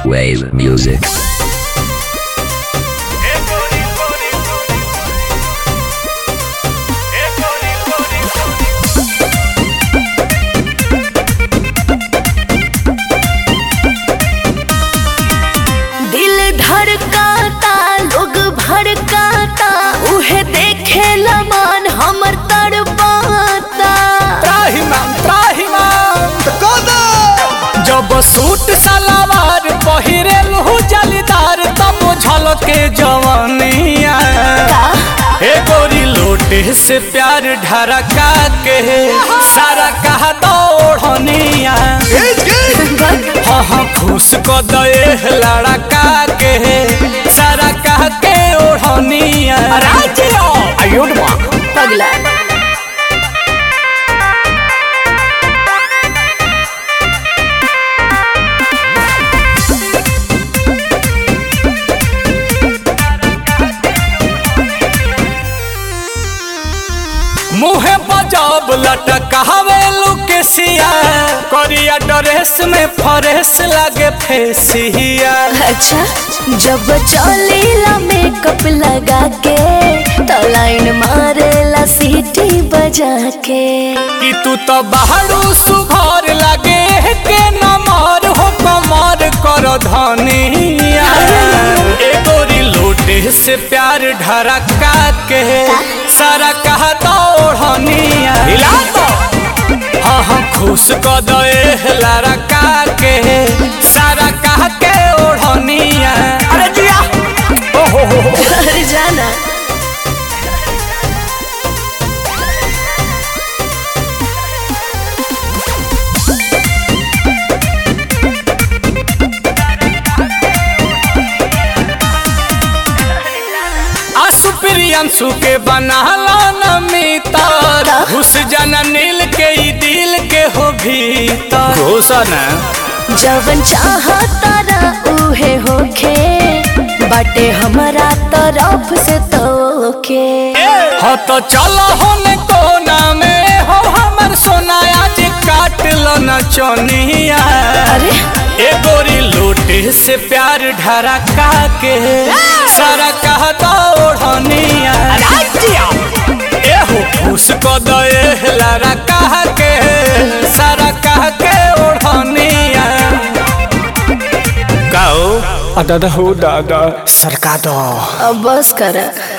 Wave music. दिल धड़काता लोग भड़काता उहे देखे लमान हमर तड़पाता त्राहिमाम त्राहिमाम जब सूट सलवार पहिरेल हु जलीदार तब झलके जवानिया हे गोरी लोटे से प्यार ढरका के सारा कहा दौड़निया हाँ हाँ खुश क दे लड़का के सारा कह के ओढ़निया पगला मुहे बजाब लटकावे लुकेसिया करिया ड्रेस में फरेस लागे फेसिया अच्छा जब चलेला मेकअप लगा के तो लाइन मारेला सीटी बजा के कि तू तो बाहरू सुघर लागे के नमर हो कमर कर धनिया ए गोरी लोटे से प्यार ढरका के सारा कहा दौड़निया हिला तो हाँ हाँ खुश क दे लड़का के सारा कह के ओढ़निया अरे जिया ओहो हो हो अरे जाना आसु प्रियंशु के बनाला न मितर घुस जाना नील के ई दिल के हो भीतर घोषण जवन चाहता ना उहे होखे बाटे हमारा तरफ से तोके हो तो चलो होने कोना में हो हमर सोना आज काट लो न चोनिया अरे ए गोरी लोटे से प्यार ढरका के सारा कह दौड़निया ए हो खुश क दे लारा कह के सारा कह के ओढ़निया गाओ दादा हो दादा सरका दो अब बस कर